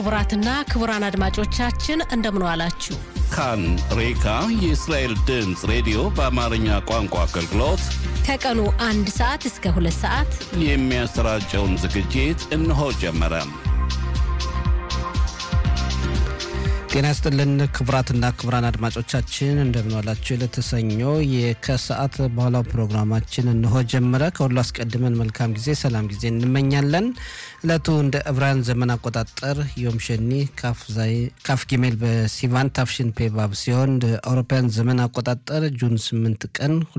ክቡራትና ክቡራን አድማጮቻችን እንደምን ዋላችሁ። ካን ሬካ የእስራኤል ድምፅ ሬዲዮ በአማርኛ ቋንቋ አገልግሎት ከቀኑ አንድ ሰዓት እስከ ሁለት ሰዓት የሚያሰራጨውን ዝግጅት እነሆ ጀመረ። ጤና ይስጥልን ክቡራትና ክቡራን አድማጮቻችን እንደምንዋላችሁ። ለተሰኞ ከሰዓት በኋላው ፕሮግራማችን እንሆ ጀመረ። ከሁሉ አስቀድመን መልካም ጊዜ፣ ሰላም ጊዜ እንመኛለን። እለቱ እንደ ዕብራውያን ዘመን አቆጣጠር ዮም ሸኒ ካፍ ጊሜል በሲቫን ታፍሽን ፔባብ ሲሆን እንደ አውሮፓውያን ዘመን አቆጣጠር ጁን 8 ቀን